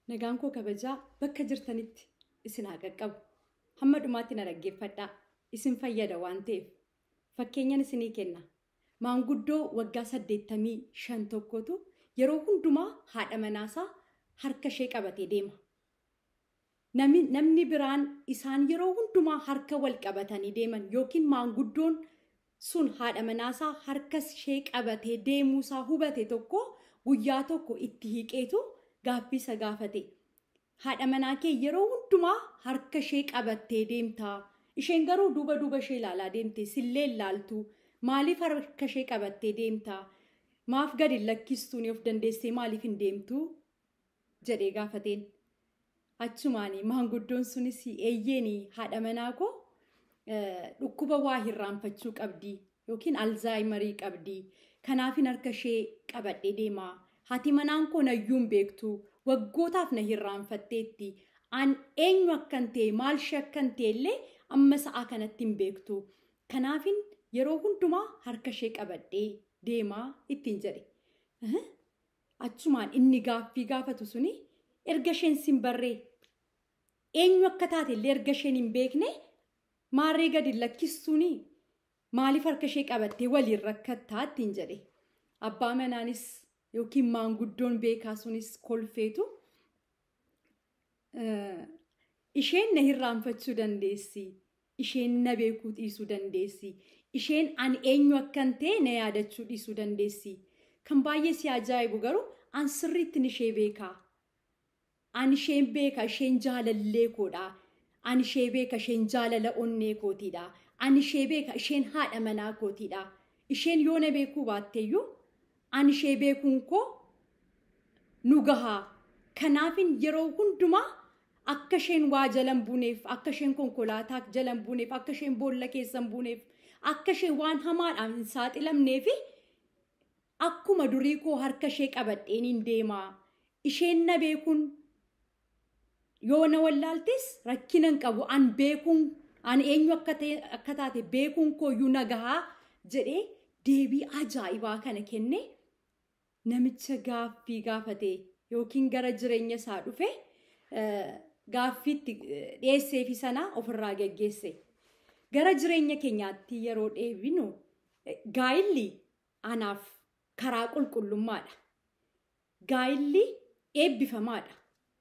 Nagaan koo kabajaa bakka jirtanitti isin haa qaqqabu. Hamma dhumaatti na dhaggeeffadhaa. Isin fayyada waan ta'eef. Fakkeenyan isinii kenna. Maanguddoo waggaa saddeettamii shan tokkotu yeroo hundumaa haadha manaasaa harka ishee qabatee deema. Namni biraan isaan yeroo hundumaa harka wal qabatanii deeman yookiin maanguddoon sun haadha manaasaa harka ishee qabatee deemuusaa hubate tokko guyyaa tokko itti hiiqeetu gaaffii isa gaafate. Haadha manaa kee yeroo hundumaa harka ishee qabattee deemtaa. Isheen garuu duuba duuba ishee ilaalaa deemte sillee ilaaltu. Maaliif harka ishee qabattee deemtaa? Maaf gadi lakkistuun of dandeessee maaliif hin deemtuu? jedhee gaafateen. Achumaanii maanguddoon sunis eeyyeen haadha manaa koo dhukkuba waa hirraanfachuu qabdi yookiin alzaayimarii qabdi. Kanaafin harka ishee qabadhee deemaa. Haati manaan koo nayyuu hin beektu. Waggootaaf na hirraanfatteetti. An eenyu akkan ta'e maal ishee akkan ta'e illee amma sa'aa kanatti hin beektu. Kanaafin yeroo hundumaa harka ishee qabadhee deemaa ittiin jedhe. Achumaan inni gaaffii gaafatu suni erga isheen sin barree eenyu akka taate illee erga isheen hin beekne maarree gadi lakkistuuni maaliif harka ishee qabattee waliin rakkattaa ittiin jedhe. Abbaa manaanis yookiin maanguddoon beekaa sunis kolfeetu isheen na hirraanfachuu dandeessi. Isheen na beekuu dhiisuu dandeessi. Isheen an eenyu akkan ta'e na yaadachuu dhiisuu dandeessi. Kan baay'ee si ajaa'ibu garuu an sirriittiin ishee beekaa. An isheen beeka isheen jaalallee koodha. An ishee beeka isheen jaalala onnee kootiidha. An ishee beeka isheen haadha manaa kootiidha. Isheen yoo na beekuu baatteeyyuu an ishee beekuun koo nu gahaa. Kanaafin yeroo hundumaa akka isheen waa jalan buuneef, akka isheen konkolaataa jalan buuneef, akka isheen boolla keessan buuneef, akka isheen waan hamaadhaan hin saaxilamneef akkuma durii koo harka ishee qabadheen hin deemaa. Isheen na beekuun yoo na wallaaltes rakkina hin qabu. An beekuun an eenyu akka taate beekuun kooyyuu na gahaa jedhee deebii ajaa'ibaa kana kenne namicha gaaffii gaafate yookiin gara jireenya isaa dhufe gaaffiitti dhiyeesseefi sanaa ofirraa geggeesse. Gara jireenya keenyaatti yeroo deebinu gaa'illi anaaf karaa qulqullummaadha. Gaa'illi eebbifamaadha.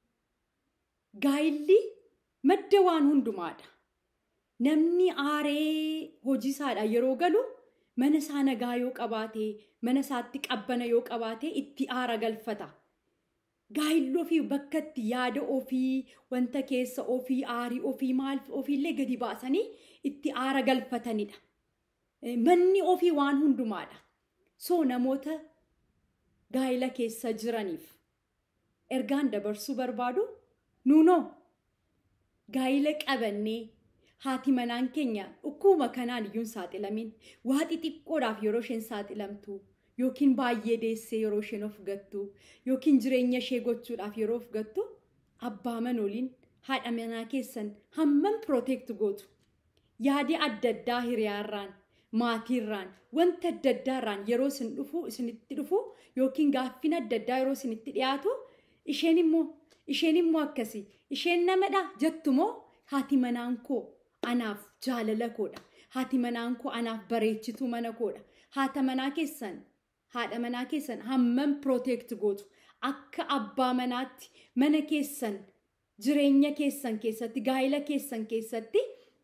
Gaa'illi madda waan hundumaadha. Namni aaree hojii isaadha yeroo galu mana isaa nagaa yoo qabaate mana isaatti qabbana yoo qabaate itti aara galfata. Gaa'illi ofii bakka itti yaada ofii wanta keessa ofii aarii ofii maal ofiillee gadi baasanii itti aara galfatanidha. Manni ofii waan hundumaadha. So namoota gaa'ila keessa jiraniif ergaan dabarsuu barbaadu nuunoo gaa'ila qabannee haati manaan keenya dhukkuba kanaan iyyuu hin saaxilamin waa xixiqqoodhaaf yeroo isheen saaxilamtu yookiin baay'ee deessee yeroo isheen of gattu yookiin jireenya ishee gochuudhaaf yeroo of gattu abbaa manooliin haadha manaa keessan hammam pirooteekti gootu yaadi adda addaa hiriyaarraan maatiirraan wanta adda addaarraan yeroo isin dhufu isinitti dhufu yookiin gaaffiin adda addaa yeroo isinitti dhiyaatu isheen immoo isheen immoo akkasii isheen namadha jettumoo haati manaan koo anaaf jaalala koodha haati manaan koo anaaf bareechituu mana koodha haata manaa keessan haadha manaa keessan hammam pirooteekti gootu akka abbaa manaatti mana keessan jireenya keessan keessatti gaa'ila keessan keessatti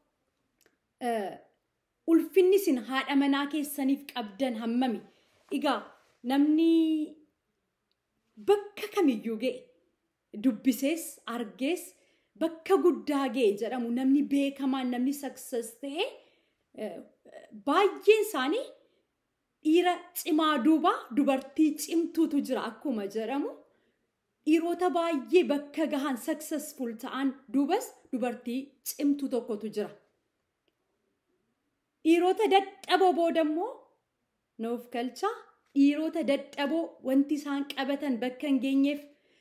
ulfinni isin haadha manaa keessaniif qabdan hammami egaa namni bakka kamiyyuu ga'e dubbisees argees bakka guddaa ga'e jedhamu namni beekamaan namni saksas ta'e baay'een isaanii dhiira cimaa duuba dubartii cimtuutu jira akkuma jedhamu dhiirota baay'ee bakka gahan saksasful ta'an duubas dubartii cimtuu tokkotu jira. Dhiirota dadhaboo boodammoo nuuf galchaa dhiirota dadhaboo wanti isaan qabatan bakka hin geenyeef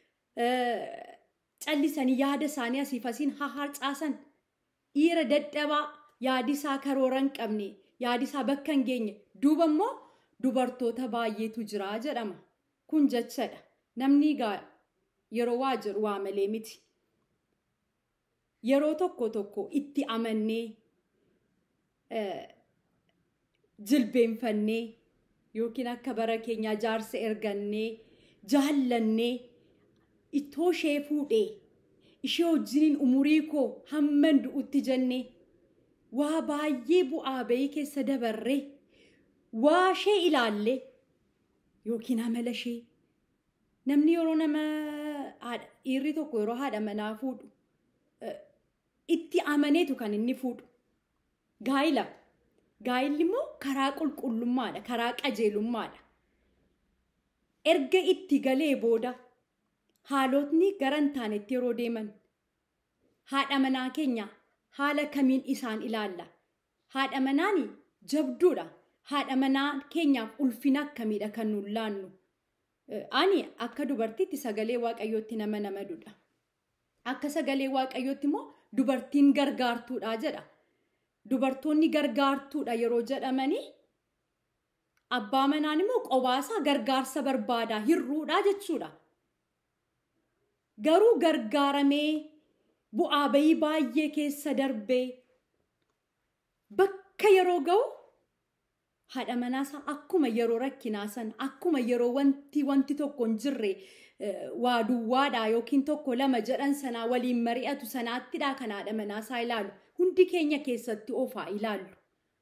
callisanii yaada isaanii asiif asiin haharcaasan dhiira dadhabaa yaadi isaa karoora hin qabne yaadi isaa bakka hin geenye duuba immoo dubartoota baay'eetu jira jedhama kun jechadha namni gaa yeroo waa jiru waa malee miti. Yeroo tokko tokko itti amannee jilbeenfannee yookiin akka bara keenyaa jaarsa ergannee jaallannee ittoo ishee fuudhee ishee wajjiniin umurii koo hamman du'utti jennee waa baay'ee bu'aa bahii keessa dabarree waa ishee ilaallee yookiin amala ishee namni yeroo nama dhiirri tokko yeroo haadha manaa fuudhu itti amaneetu kan inni fuudhu gaa'ila gaa'illi immoo karaa qulqullummaadha karaa qajeelummaadha erga itti galee booda haalotni gara hin taanetti yeroo deeman haadha manaa keenya haala kamiin isaan ilaalla haadha manaan jabduudha haadha manaa keenyaaf ulfina akkamiidha kan nuun laannu ani akka dubartiitti sagalee waaqayyootti nama namadudha akka sagalee waaqayyootti immoo dubartiin gargaartuudha jedha dubartoonni gargaartuudha yeroo jedhamanii abbaa manaan immoo qobaasaa gargaarsa barbaadaa hirruudha jechuudha. Garuu gargaaramee bu'aa bayii baay'ee keessa darbee bakka yeroo ga'u haadha manaasaa akkuma yeroo rakkinaa sana akkuma yeroo wanti wanti tokko hin jirre waa duwwaadhaa yookiin tokko lama jedhan sanaa waliin mari'atu sanaattidhaa kan haadha manaasaa ilaalu hundi keenya keessatti ofaa ilaallu.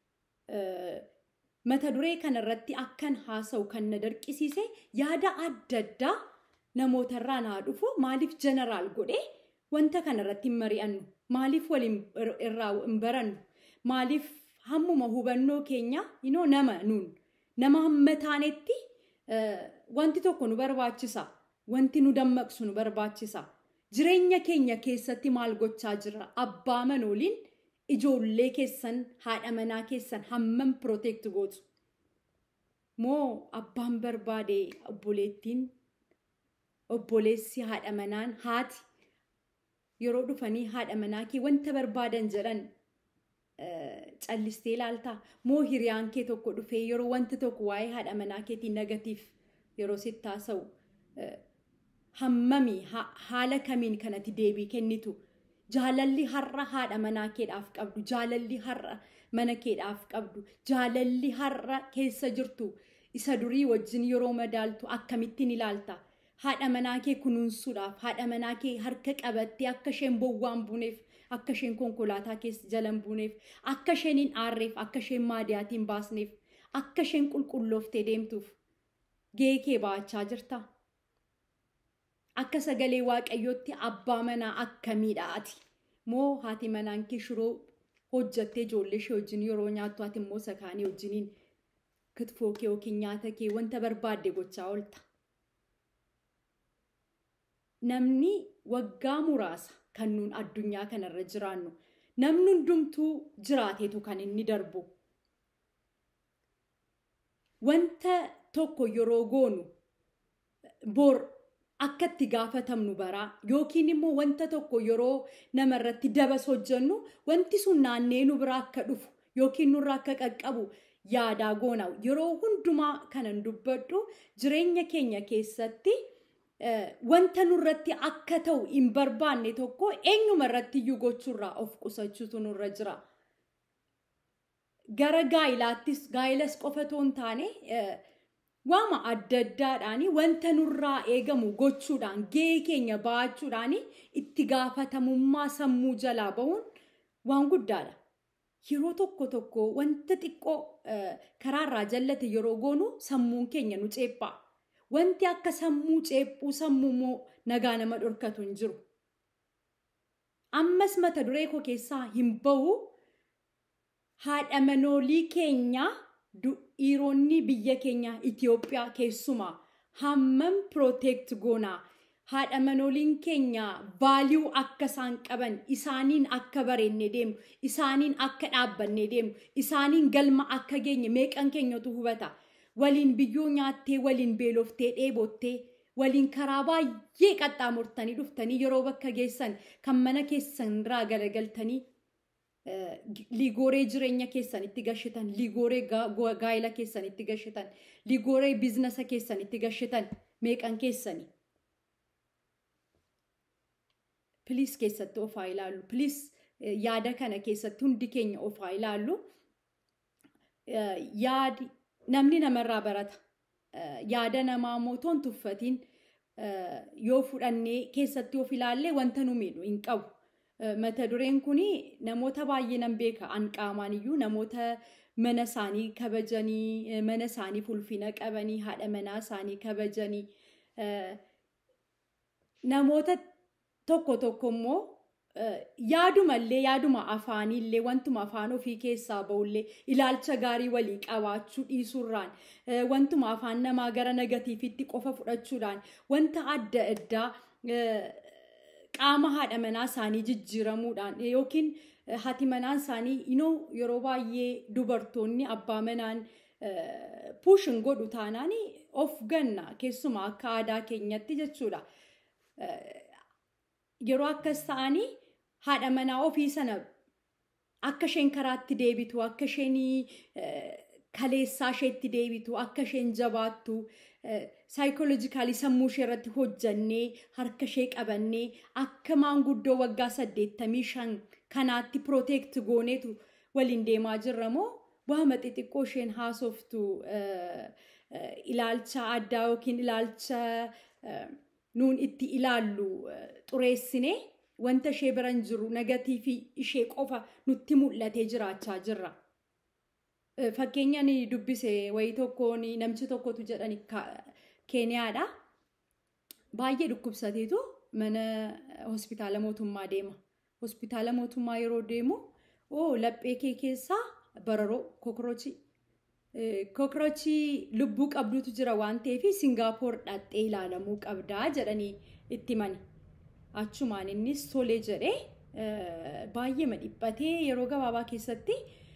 Mata duree kanarratti akkan haasa'u kan na dirqisiise yaada adda addaa namootarraa naa dhufu maaliif jeneraal godhee wanta kanarratti hin mari'annu maaliif waliin irraa hin barannu maaliif hammuma hubannoo keenya inoo nama nuun nama hamma taanetti wanti tokko nu barbaachisa wanti nu dammaqsu nu barbaachisa jireenya keenya keessatti maal gochaa jira abbaa manooliin ijoollee keessan haadha manaa keessan hammam pirooteekt gootu moo abbaan barbaade obboleettiin obboleessi haadha manaan haati yeroo dhufanii haadha manaa kee wanta barbaadan jedhan callistee ilaaltaa moo hiriyaan kee tokko dhufee yeroo wanti tokko waa'ee haadha manaa keetiin negatiif yeroo sitti haasa'u hammami haala kamiin kanatti deebii kennitu jaalalli har'a haadha manaa keedhaaf qabdu jaalalli har'a mana keedhaaf qabdu jaalalli har'a keessa jirtu isa durii wajjin yeroo madaaltu akkamittiin ilaalta. haadha manaa kee kunuunsuudhaaf haadha manaa kee harka qabattee akka isheen bowwaan buuneef akka isheen konkolaataa keessa jalan buuneef akka isheen hin aarreef akka isheen maadiyaatiin baasneef akka isheen qulqullooftee deemtuuf gahee kee ba'achaa jirta. Akka sagalee waaqayyootti abbaa manaa akkamiidha ati moo haati manaan kee shiroo hojjattee ijoollee ishee wajjin yeroo nyaattu ati immoo sakaanii wajjiniin kitfoo kee yookiin nyaata kee wanta barbaadde gochaa oolta. namni waggaa muraasa kan nuun addunyaa kanarra jiraannu namni hundumtuu jiraateetu kan inni darbu. Wanta tokko yeroo goonu bor akka itti gaafatamnu baraa yookiin immoo wanta tokko yeroo namarratti dabas hojjennu wanti sun naannee nu biraa akka dhufu yookiin nurraa akka qaqqabu yaadaa goona yeroo hundumaa kanan dubbadhu jireenya keenya keessatti. wanta nurratti akka ta'u hin barbaanne tokko eenyuma irratti iyyuu gochuurraa of qusachuutu nurra jira. Gara gaa'ilaattis gaa'ilas qofa otoo hin taane waama adda addaadhaan wanta nurraa eegamu gochuudhaan gahee keenya ba'achuudhaan itti gaafatamummaa sammuu jalaa bahuun waan guddaadha. Yeroo tokko tokko wanta xiqqoo karaarraa jallate yeroo goonu sammuun keenya nu ceephaa. Wanti akka sammuu ceephuu sammuu immoo nagaa nama dhorkatu hin jiru. Ammas mata duree koo keessaa hin bahu haadha manoolii keenya dhiironni biyya keenya Itoophiyaa keessumaa hammam pirooteekt goonaa haadha manooliin keenya vaaliyuu akka isaan qaban isaaniin akka bareenne deemu isaaniin akka dhaabbanne deemu isaaniin galma akka geenye meeqan keenyatu hubata. waliin biyyoo nyaattee waliin beeloftee dheebottee waliin karaa baay'ee qaxxaamurtanii dhuftanii yeroo bakka geessan kan mana keessan irraa garagaltanii liigooree jireenya keessan itti gashitan liigooree gaa'ela keessan itti gashitan liigooree biizinasa keessan itti gashitan meeqan keessani. piliis keessatti of haa ilaallu piliis yaada kana keessatti hundi keenya of haa ilaallu yaadi namni namarraa barata yaada namaa mootoon tuffatiin yoo fudhannee keessatti of ilaallee wanta nu miidhu hin qabu. Mata dureen kun namoota baay'ee nan beeka an qaamaan iyyuu namoota mana isaanii kabajanii mana isaanii ulfina qabanii haadha manaa isaanii kabajanii namoota tokko tokko immoo yaadumallee yaaduma afaaniillee wantuma afaan ofii keessaa ba'ullee ilaalcha gaarii walii qabaachuu dhiisuurraan wantuma afaan namaa gara negatiivitti qofa fudhachuudhaan wanta adda addaa qaama haadha manaa isaanii jijjiiramuudhaan yookiin haati manaan isaanii inoo yeroo baay'ee dubartoonni abbaa manaan puushin godhu taanaan of ganna keessumaa akka aadaa keenyatti jechuudha. Yeroo akkas ta'anii haadha manaa ofii sana akka isheen karaatti deebitu akka isheen kaleessaa isheetti deebitu akka isheen jabaattu saayikoolojikaalii sammuu ishee irratti hojjannee harka ishee qabannee akka maanguddoo waggaa saddeettamii shan kanaatti pirooteekti gooneetu waliin deemaa jirra moo waama xixiqqoo isheen haasoftu ilaalcha addaa yookiin ilaalcha nuun itti ilaallu xureessinee wanta ishee biran jiru negatiivii ishee qofa nutti mul'atee jiraachaa jirra. Fakkeenyaan dubbise wayii tokkoon namichi tokkotu jedhani keeniyaadha. Baay'ee dhukkubsateetu mana hospitaala mootummaa deema. Hospitaala mootummaa yeroo deemu oo laphee kee keessaa bararoo kokorochii. Kokorochii lubbuu qabdutu jira waan ta'eef Singaapoor dhaqxee ilaalamuu qabdaa jedhanii itti mani. Achumaan innis tolee jedhee baay'ee dhiphatee yeroo gabaabaa keessatti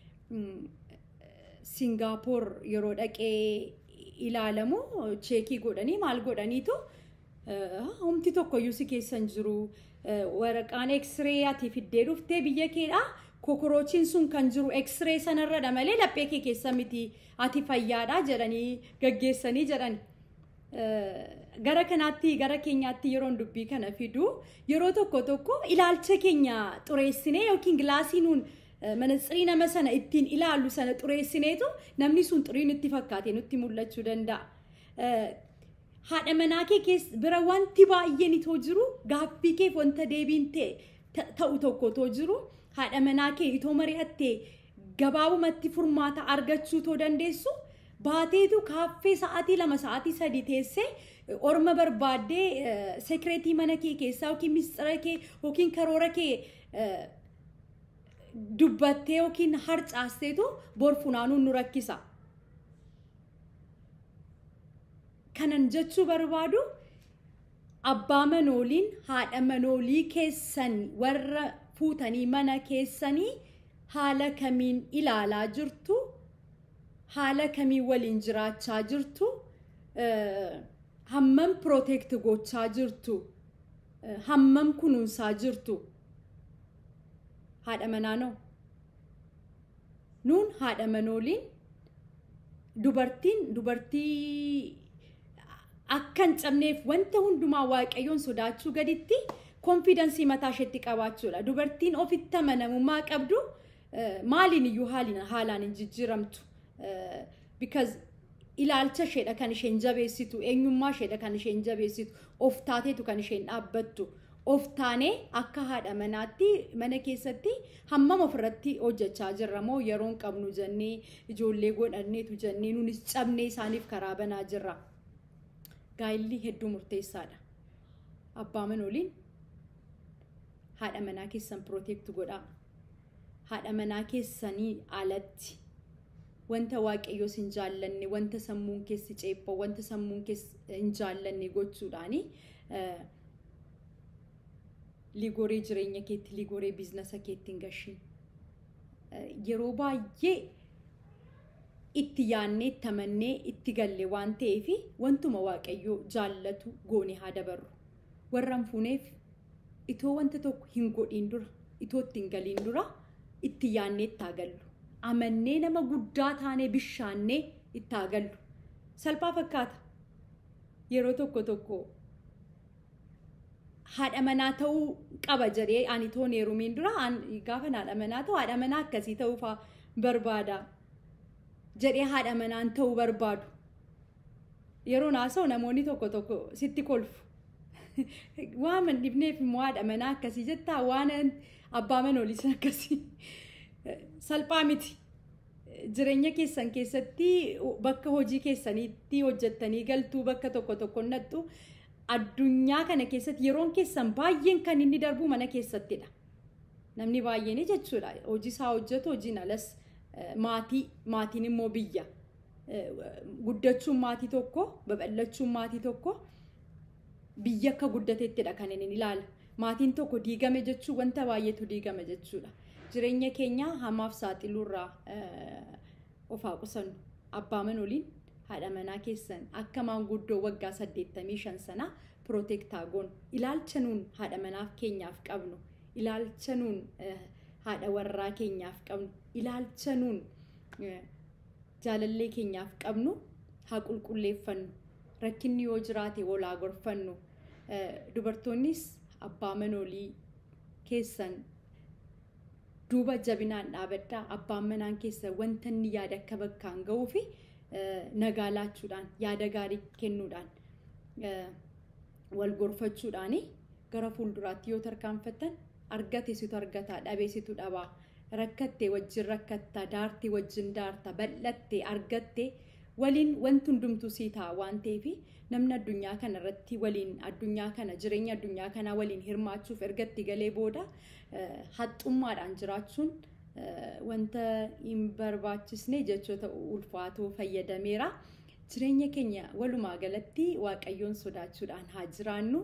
Singaapoor yeroo dhaqee ilaalamu cheekii godhanii maal godhaniitu humti tokkoyyuu si keessan jiru waraqaan eksiree ati fiddee dhuftee biyya keedhaa kokorochiin sun kan jiru eksiree sanarradha malee laphee kee keessa miti ati fayyaadhaa jedhanii gaggeessanii jedhan. Gara kanaatti gara keenyaatti yeroon dubbii kana fidu yeroo tokko tokko ilaalcha keenya xureessinee yookiin gilaasii nuun manatsirii nama sana ittiin ilaallu sana xureessineetu namni sun xurii nutti fakkaate nutti mul'achuu danda'a. Haadha manaa kee bira wanti baay'een itoo jiru gaaffii keef wanta deebiin ta'u tokko itoo jiru haadha manaa kee itoo mari'attee gabaabumatti furmaata argachuu itoo dandeessu baateetu kaaffee sa'aatii lama sa'aatii sadii teessee orma barbaaddee sekireetii mana kee keessaa yookiin mistira kee yookiin karoora kee dubbattee yookiin harcaasteetu bor funaanuun nu rakkisa. Kanan jechuu barbaadu abbaa manooliin haadha manoolii keessan warra fuutanii mana keessanii haala kamiin ilaalaa jirtu haala kamiin waliin jiraachaa jirtu hammam pirooteekti gochaa jirtu hammam kunuunsaa jirtu haadha manaanoo nuun haadha manooliin dubartiin dubartii akka hin cabneef wanta hundumaa waaqayyoon sodaachuu gaditti konfidansii mataa isheetti qabaachuudha. Dubartiin ofitti amanamummaa qabdu maaliin iyyuu haalaan hin jijjiiramtu. Because ilaalcha isheedha kan isheen jabeessitu, eenyummaa isheedha kan isheen jabeessitu, of taateetu kan isheen dhaabbattu. Of taanee akka haadha manaatti mana keessatti hammam ofirratti hojjechaa jirra moo yeroon qabnu jennee ijoollee godhanneetu jennee nunis cabnee isaaniif karaa banaa jirra. Gaayilli hedduu murteessaadha. Abbaa manooliin haadha manaa keessan pirooteekti godhaa. Haadha manaa keessanii alatti wanta waaqayyoos hin jaallanne wanta sammuun keessi ceephoo wanta sammuun keessi hin jaallanne gochuudhaani ligoree jireenya keetti ligoree biizinasa keetti hin gashiin. Yeroo baay'ee itti yaannee itti amannee itti galle waan ta'eef wantuma waaqayyoo jaallatu goone haa dabarru. Warra hin fuuneef itoo wanta tokko hin godhiin dura itoo itti hin galiin dura itti yaannee itti haa gallu. Amannee nama guddaa taanee bishaannee itti haa gallu. Salphaa fakkaata. Yeroo tokko tokko haadha manaa ta'uu qaba jedhee ani toon heerumiin dura gaafa haadha manaa ta'u haadha manaa akkasii ta'uu fa'aa barbaada jedhee haadha manaan ta'uu barbaadu. Yeroo naasa'u namoonni tokko tokko sitti kolfu. Waan man dhibneef immoo haadha manaa akkasii jettaa waan abbaa manooliis akkasii salphaa miti. Jireenya keessan keessatti bakka hojii keessaniitti hojjettanii galtuu bakka tokko tokko nattu addunyaa kana keessatti yeroon keessan baay'een kan inni darbu mana keessattidha. Namni baay'een jechuudha. Hojii isaa hojjetu hojiin alas maatii maatiin immoo biyya. Guddachuun maatii tokko babal'achuun maatii tokko biyya akka guddateettidha kan inni ilaala. Maatiin tokko diigame jechuun wanta baay'eetu diigame jechuudha. Jireenya keenya hamaaf saaxiluurraa of haa qusannu. Abbaa manooliin haadha manaa keessan akka maanguddoo waggaa saddeettamii shan sanaa pirootektaa goon ilaalcha nuun haadha manaaf keenyaaf qabnu ilaalcha nuun haadha warraa keenyaaf qabnu ilaalcha nuun jaalallee keenyaaf qabnu haa qulqulleeffannu rakkinni yoo jiraate walaa gorfannu dubartoonnis abbaa manoolii keessan duuba jabinaan dhaabadhaa abbaan manaan keessan wanta inni yaada akka bakkaan ga'uu fi nagaa laachuudhaan yaada gaarii kennuudhaan wal gorfachuudhaan gara fuulduraatti yoo tarkaanfattan argate situ argataa dhabee situ dhabaa rakkatte wajjin rakkatta daarti wajjin daarta bal'atte argatte waliin wanti hundumtuu sii ta'a waan ta'eef namni addunyaa kana irratti waliin addunyaa kana jireenya addunyaa kanaa waliin hirmaachuuf ergatti galee booda haxxummaadhaan jiraachuun wanta hin barbaachisne jechoota ulfaatoo fayyadameera. Jireenya keenya walumaa galatti waaqayyoon sodaachuudhaan haa jiraannu.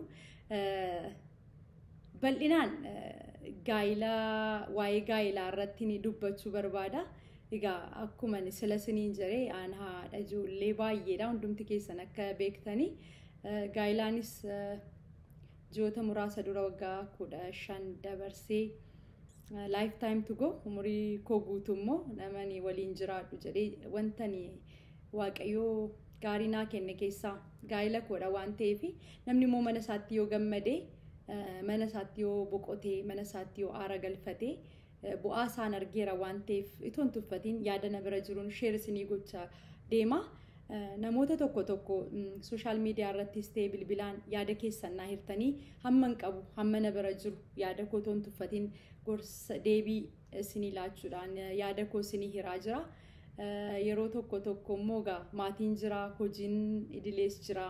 Bal'inaan gaa'ilaa waa'ee gaa'ilaa irratti ni dubbachuu barbaada. Egaa akkuma sila siniin jedhee aan haadha ijoollee baay'eedha hundumti keessan akka beektanii gaa'ilaanis ji'oota muraasa dura waggaa kudha shan dabarsee laayif taayim tu go umurii koo guutuu immoo namani waliin jiraadhu jedhee wantani waaqayyoo gaarii naa kenne keessaa gaa'ila koodha waan ta'eef namni immoo mana isaatti yoo gammadee mana isaatti yoo boqotee mana isaatti yoo aara galfatee bu'aa isaan argeera waan ta'eef itoo hin tuffatiin yaada na bira jiruun sheer isinii gochaa deema. Namoota tokko tokko sooshaal miidiyaa irrattis ta'ee bilbilaan yaada keessan naa hirtanii hamma hin qabu hamma na bira jiru yaada koo itoo hin tuffatiin gorsa deebii isinii laachuudhaan yaada koo isinii hiraa jira. Yeroo tokko tokko immoo egaa maatiin jira hojiin idilees jira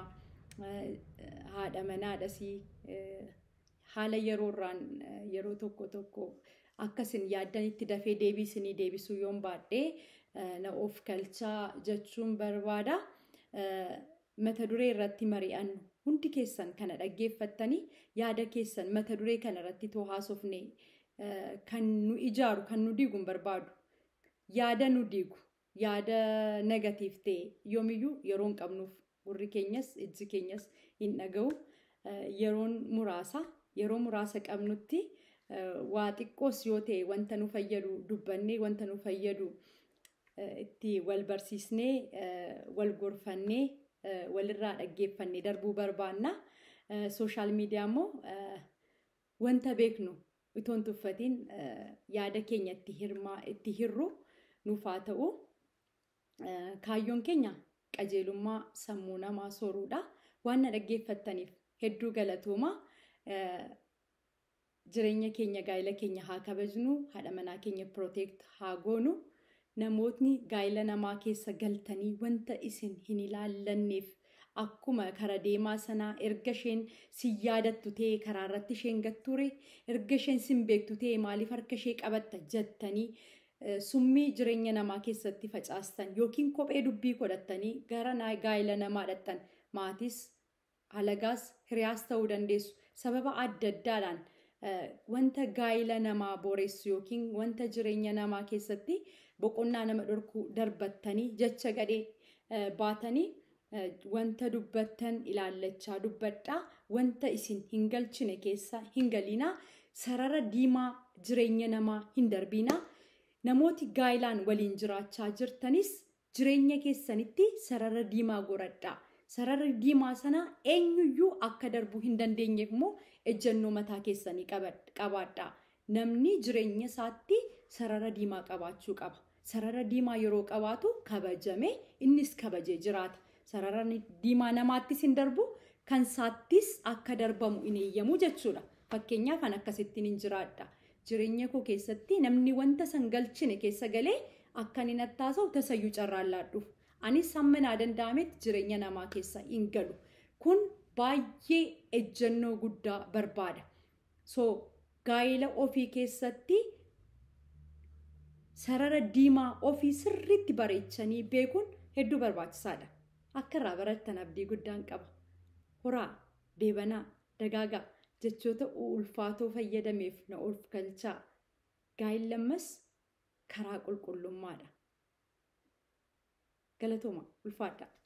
haadha manaadhasii haala yeroorraan yeroo tokko tokko akkasin yaaddanitti dafee deebii isinii deebisuu yoon baadhee na of kalchaa jechuun barbaada. Mata duree irratti mari'annu hundi keessan kana dhaggeeffattanii yaada keessan mata duree kana irratti too haasofne kan nu ijaaru kan nu diigu hin barbaadu. Yaada nu diigu yaada negatiif ta'e yoomiyyuu yeroo hin qabnuuf gurri keenyas ijji keenyas hin dhaga'u. Yeroon muraasa yeroo muraasa qabnutti waa xiqqoos yoo ta'e wanta nu fayyadu dubbannee wanta nu fayyadu itti wal barsiisnee wal gorfannee walirraa dhaggeeffannee darbuu barbaanna. Sooshaal miidiyaa immoo wanta beeknu itoo hin tuffatiin yaada keenya itti hirru nuuf haa ta'u. Kaayyoon keenya qajeelummaa sammuu namaa sooruudha. Waan na dhaggeeffattaniif hedduu galatooma. Jireenya keenya gaa'ila keenya haa kabajnu haadha manaa keenya pirooteekt haa goonu. Namootni gaa'ila namaa keessa galtanii wanta isin hin ilaallanneef akkuma kara deemaa sanaa erga isheen si yaadattu ta'e karaa irratti isheen gatture erga isheen sin beektu ta'e maaliif harka ishee qabatta jettanii summii jireenya namaa keessatti facaastan yookiin kophee dubbii godhattanii gara gaa'ila namaa dhattan maatis halagaas hiriyaas ta'uu dandeessu sababa adda addaadhaan wanta gaa'ila namaa booressu yookiin wanta jireenya namaa keessatti boqonnaa nama dhorkuu darbattanii jecha gadhee baatanii wanta dubbattan ilaallachaa dubbadhaa wanta isin hin galchine keessa hin galiinaa sarara diimaa jireenya namaa hin darbiinaa namooti gaa'ilaan waliin jiraachaa jirtanis jireenya keessanitti sarara diimaa goradhaa sarara diimaa sana eenyuyyuu akka darbuu hin dandeenyeef immoo ejjennoo mataa keessanii qabaadhaa. Namni jireenya isaatti sarara diimaa qabaachuu qaba. Sarara diimaa yeroo qabaatu kabajame innis kabajee jiraata. Sarara diimaa namaattis hin darbu kan isaattis akka darbamu hin eeyyamu jechuudha. Fakkeenyaaf kan akkasittiin hin jiraadha. Jireenya koo keessatti namni wanta san galchine keessa galee akka inni nattaasa'u tasayyuu carraan laadhuuf. Anis hamma naa danda'ametti jireenya namaa keessa hin galu. Kun baay'ee ejjennoo guddaa barbaada. So gaa'ela ofii keessatti sarara diimaa ofii sirriitti bareechanii beekuun hedduu barbaachisaadha. Akka irraa barattan abdii guddaan qaba. Horaa, deebanaa, dagaagaa jechoota ulfaatoo fayyadameef na of galchaa. Gaa'elli ammas karaa qulqullummaadha. Galatooma ulfaadha.